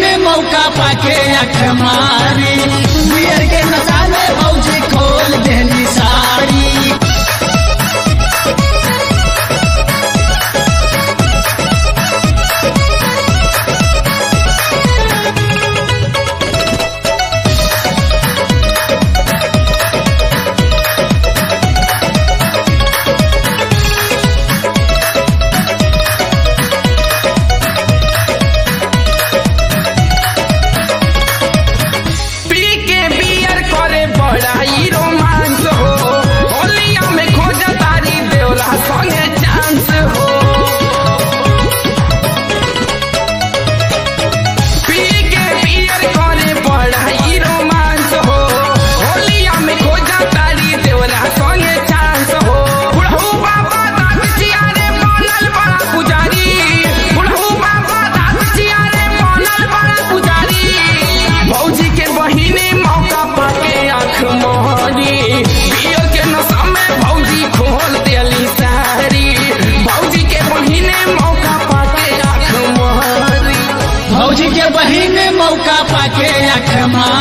बहिने मौका पाके अख मारी बियर के नशा में भौजी खोल देली साड़ी पी के बियर करे बड़ाई रोमांस हो होलिया में खोज तारी देवला संगे चांस हो पी के बियर करे बड़ाई रोमांस हो होलिया में खोज तारी देवला संगे चांस हो बुढ़ऊ बाबा दाद चियारे बनल बड़ा पुजारी बुढ़ऊ बाबा दाद चियारे बनल बड़ा पुजारी भौजी के बहिने मौका पाके आँख मोहरी पियो के नशा में भौजी खोल देली सारी भौजी के बहिने मौका पाके आँख मोहरी भौजी के बहिने मौका पाके अख मारी